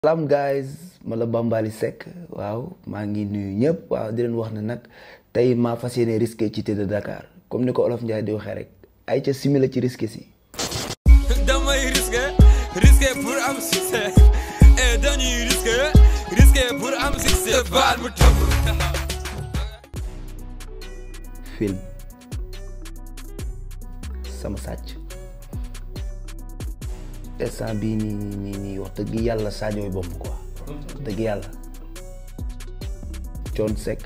salaam guys ma la Bambaly Seck waaw maa ngi nuyu ñëpp waaw di leen wax ne nag tey maa fas yéene risqué ci de Dakar comme ni ko olof Ndiaye di waxee rek ay ca simila ci risqué si. damay risqué risqué pour am succès et dañuy risqué risqué pour am succès baal mu tëb film sama sàcc instant bii nii nii nii nii wax dëgg yàlla Sadio bomb quoi wax dëgg yàlla Thione Seck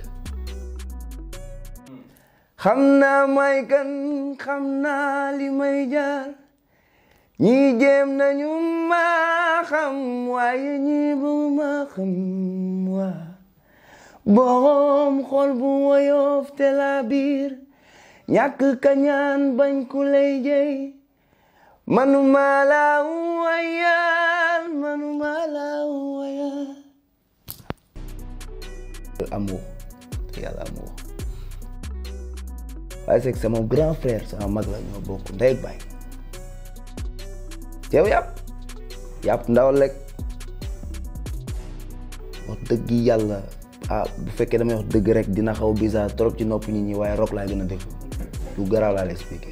xam naa may kan xam naa li may jaar ñii jéem nañu ma xam waaye ñii bu ma xam waa borom xol bu woyof te la biir ñàkk kañaan bañ ku lay jëy manuma la wayal manuma la wayal amour te yàlla amour waaye c'est que sama grand frère sama mag la ñoo bokk ndey ak baay teew yàpp yàpp ndaw lekk wax dëgg yàlla ah bu fekkee damay wax dëgg rek dina xaw bizarre trop ci nopp nit ñi waaye rock laa gën a def lu garaaw laa la expliqué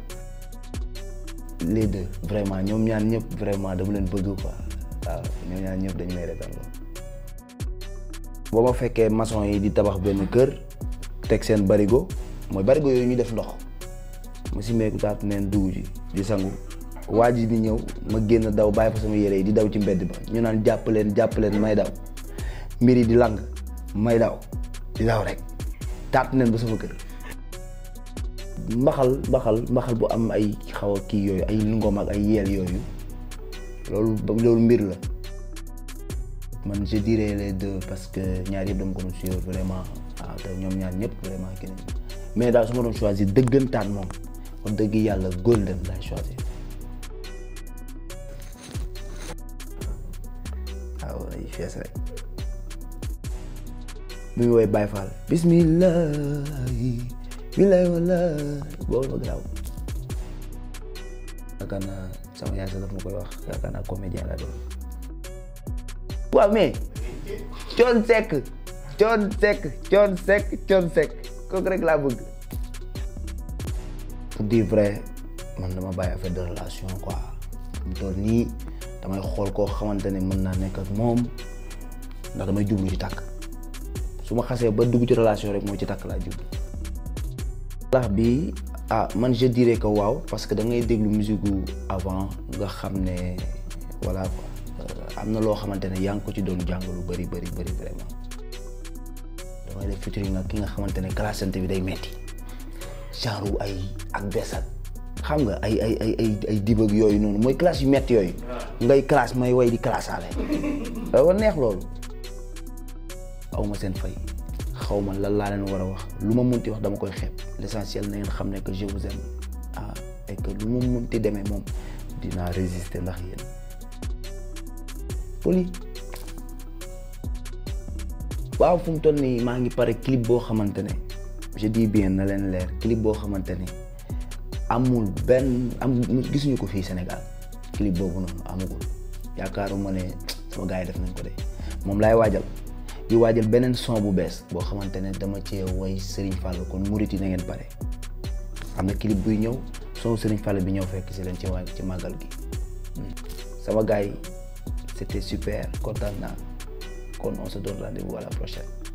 les deux vraiment ñoom ñaan ñëpp vraiment dama leen bëgg quoi waaw ñoom ñaan ñëpp dañu may retaan lool boo ma fekkee maçon yi di tabax benn kër teg seen barigo mooy barigo yooyu ñu def ndox ma si meeku taat neen dugg ci di sangu waa ji di ñëw ma génn daw bàyyi fa sama yére yi di daw ci mbedd ba ñu naan jàpp leen jàpp leen may daw mbir yi di lang may daw di daw rek taat neen ba sama kër mbaxal mbaxal mbaxal bu am ay xaw a kii yooyu ay lungom ak ay yeel yooyu loolu loolu mbir la man je dirais les deux parce que ñaar yëpp dama ko doon suivre vraiment waaw te ñoom ñaar ñëpp vraiment kii nañu mais daal su ma doon choisir dëggantaan moom wax dëgg yàlla golden laay choisir waaw ay fees rek bi mu woy Baye Fall bismillahi bilaay walaay boobu ma garaaw yaakaar naa sama yaay sax daf ma koy wax yaakaar naa comédien la doon waaw mais Thione Seck Thione Seck Thione Seck Thione Seck kooku rek laa bëgg pour dire vrai man dama bàyyi affaire de relation quoi mu toll nii damay xool koo xamante ne mën naa nekk ak moom ndax damay jublu ci takk su ma xasee ba dugg ci relation rek mooy ci takk laa jublu lax bi ah man je dirais que waaw parce que da ngay déglu musique gu avant nga xam ne voilà quoi am na loo xamante ne yaa ngi ko ci doon jàng lu bëri bëri bëri vraiment damay def featuring ak ki nga xamante ne classante bi day metti genre ay ak besat xam nga ay ay ay ay ay dibëg yooyu noonu mooy classe yu metti yooyu ngay classe may way di classaale dafa neex loolu aw ma seen fay xaw ma lan laa leen war a wax lu ma munti wax dama koy xeeb l'essentiel na ngeen xam ne que je vous aime ah et que lu ma munti demee moom dinaa résister ndax yéen poli waaw fu mu toll nii maa ngi pare clip boo xamante ne je dis bien na leen leer clip boo xamante ne amul benn am gisuñu ko fii Sénégal clip boobu noonu amagul yaakaaruma ne sama gars yi def nañ ko de moom laay waajal di waajal beneen son bu bees boo xamante ne dama cee woy Serigne Fall kon murit yi na ngeen pare am na clip buy ñëw son Serigne Fall bi ñëw fekk si leen ci waa ci màggal gi sama gars yi c'était super kontaan naa kon on se donne rendez-vous à la prochaine